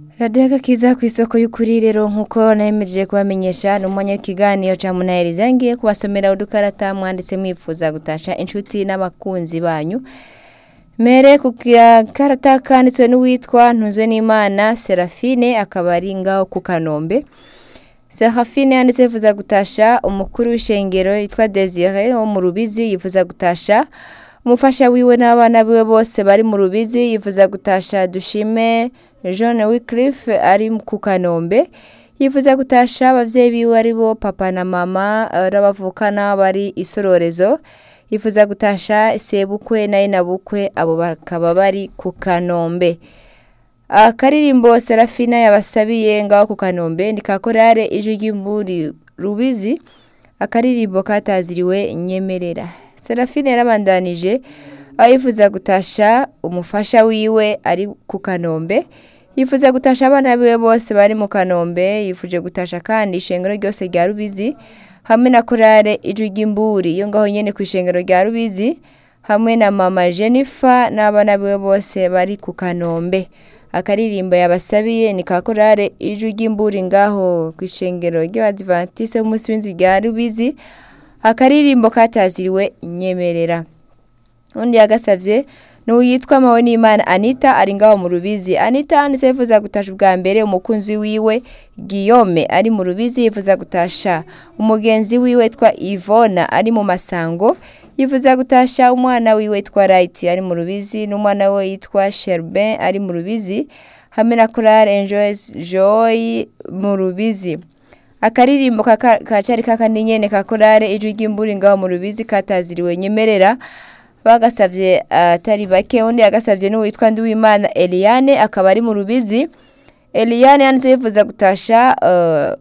radiyo agakiza ku isoko y'ukuri rero nk'uko nayemeje kubamenyesha ni umwanya w'ikiganiro cya munaheriza ngiye kubasomera udukarata mwanditse mwifuza gutasha inshuti n'abakunzi banyu mere ku karata kanditswe n'uwitwa ntuzwe n'imana serafine akaba ari ngaho ku kanombe serafine yanditse yifuza gutasha umukuru w'ishengero yitwa desire wo mu rubizi yifuza gutasha umufasha wiwe n'abana biwe bose bari mu rubizi yifuza gutasha dushime John Wycliffe ari ku kanombe yifuza gutasha abavyeyi biwe ari bo papa na mama n'abavukana bari isororezo yifuza gutasha sebukwe naye na bukwe abo bakaba bari ku kanombe akaririmbo serafina yabasabiye ngaho ku kanombe ni kakorare ijwi ry'imburi rubizi akaririmbo kataziriwe nyemerera serafine yarabandanije aho yifuza gutasha umufasha wiwe ari ku kanombe yifuza gutasha abana biwe bose bari mu kanombe yifuje gutasha kandi ishengero ryose rya rubizi hamwe na korale ijwi ry'imburi iyo ngaho nyene ku ishengero rya rubizi hamwe na mama jennifer n'abana biwe bose bari ku kanombe akaririmbo yabasabiye ni ka korale ijwi ry'imburi ngaho ku ishengero ry'abadivantise b'umunsi w'inzu rya rubizi akaririmbo kataziriwe nyemerera undi yagasavye n'uyitwa mawe n'imana anita ari ngaho mu rubizi anita yanditse yifuza gutasha ubwa mbere umukunzi wiwe guillaume ari mu rubizi yifuza gutasha umugenzi wiwe yitwa ivona ari mu masango yifuza gutasha umwana wiwe yitwa right ari mu rubizi n'umwana we yitwa sherbin ari mu rubizi hamwe na korale enjoys joy mu rubizi akaririmbo kacari kakandi nyene ka korale ijwi ry'imburi ngaho mu rubizi kataziriwe nyemerera bagasavye atari bake undi yagasavye n'uwitwa Ndiwimana Eliane akaba ari mu rubizi Eliane yanze yifuza gutasha uh,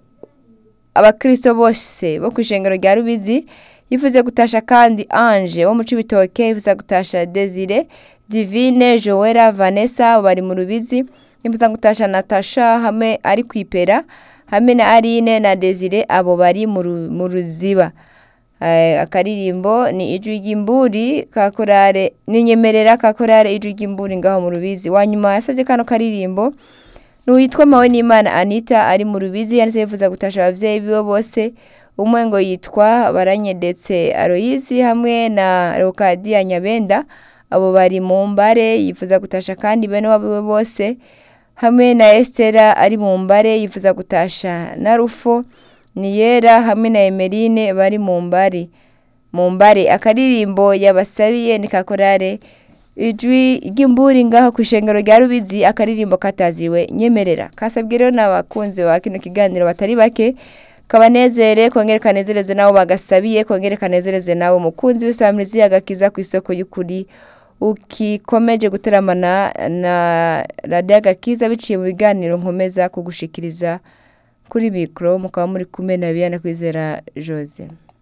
abakristo bose bo kwishengero rya rubizi yifuze gutasha kandi Ange wo mu Cibitoke yifuza gutasha Desire Divine Joella Vanessa bari mu rubizi yifuza gutasha Natasha hamwe ari kwipera hamwe na Aline na Desire abo bari mu ruziba akaririmbo ni ijwi ry'imburi ka korale ninyemerera ka korale ijwi ry'imburi ngaho mu rubizi wanyuma yasabye kano karirimbo n'uwitwa mawe n'imana anita ari mu rubizi yanditse yifuza gutasha abavyeyi biwe bose umwe ngo yitwa baranyedetse aroyizi hamwe na rokadiya nyabenda abo bari mu mbare yifuza gutasha kandi bene wabo bose hamwe na estera ari mu mbare yifuza gutasha na rufo niyera hamwe na emerine bari mu mbari mu mbare akaririmbo yabasabiye ni kakorare ijwi ry'imburi ngaho ku ishengero rya rubizi akaririmbo kataziwe nyemerera kasabwe rero n'abakunzi ba kino kiganiro batari bake kabanezere kongere kanezereze nabo bagasabiye kongere kanezereze nawe umukunzi w'isamirizi agakiza ku isoko y'ukuri ukikomeje guteramana na radiyo agakiza biciye mu biganiro nkomeza kugushikiriza kuri mikoro mukaba muri kumwe na biyana kwizera jose